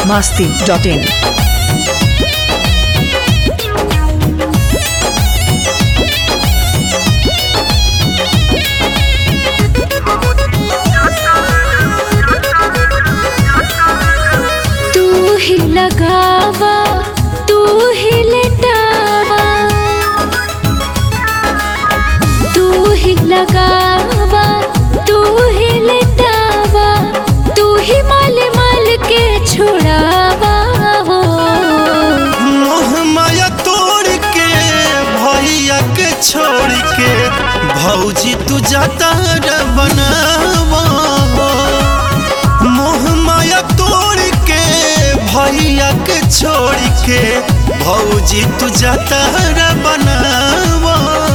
masti.in. तू ही लगावा तू ही लेटावा तू ही लगावा तू ही लेटावा तू ही माल माल के छुड़ावा हो मोह माया तोड़ के भैया के छोड़ के भौजी तू जाता रे बनावा मोह माया तोड़ के भैया के छोड़ के भौजी तू जाता रे बनावा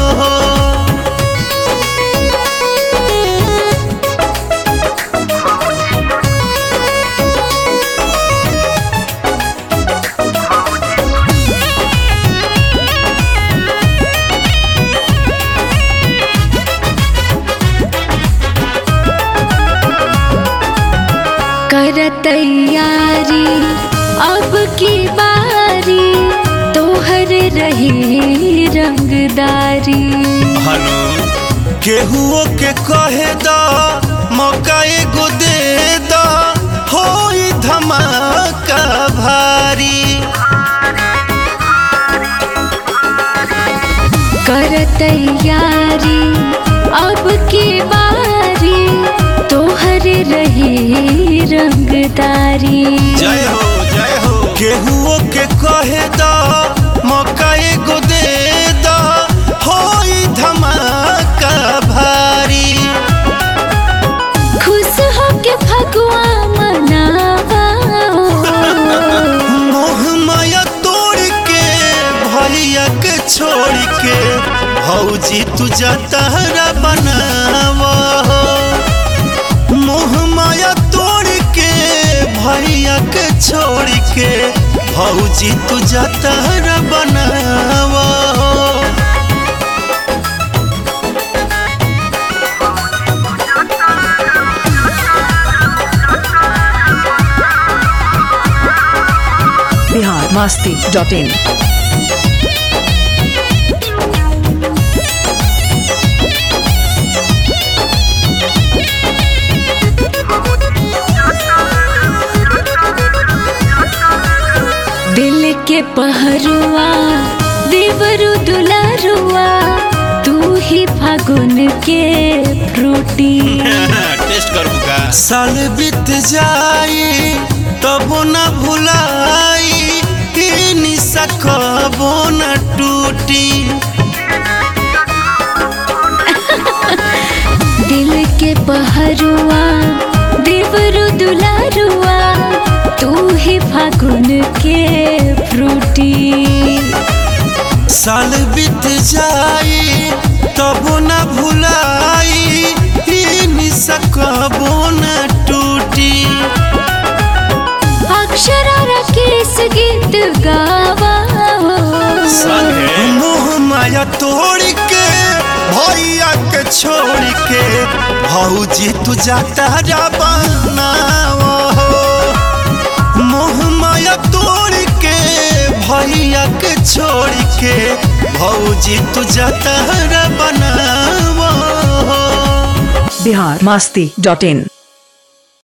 कर तैयारी अब की बारी तोहर रही रंगदारी हनु केहुओ के कहे दा मौका एगो दे दा होई धमाका भारी कर तैयारी अब की बारी तोहर रही रंगदारी जय हो जय हो केहुओ के कहे दा मौका एगो दे दा होई धमाका भारी खुश हो के फगुआ मनावा मोह माया तोड़ के भैया के छोड़ के भौजी तू जतहरा बनावा मोह माया तोड़ के भैया के छोड़ के भौजी तू जतहरा बनावा Bihar masti.in. दिल के पहरुआ देवरु दुलारुआ तू ही फागुन के फ्रूटी टेस्ट करूँ का साल बीत जाई तब न भुलाई ई निशा कबो न टूटी दिल के पहरुआ देवरु दुलारुआ तू ही फागुन के फ्रूटी साल बीत जाई तब न भुलाई ई निशा कबो न टूटी अक्षरा केस गीत गावा मोह माया तोड़ के भैया के छोड़ के भौजी तू जाता जा बनाओ मोह माया तोड़ के भैया के छोड़ के भौजी तू जाता रे बनाओ Bihar masti.in.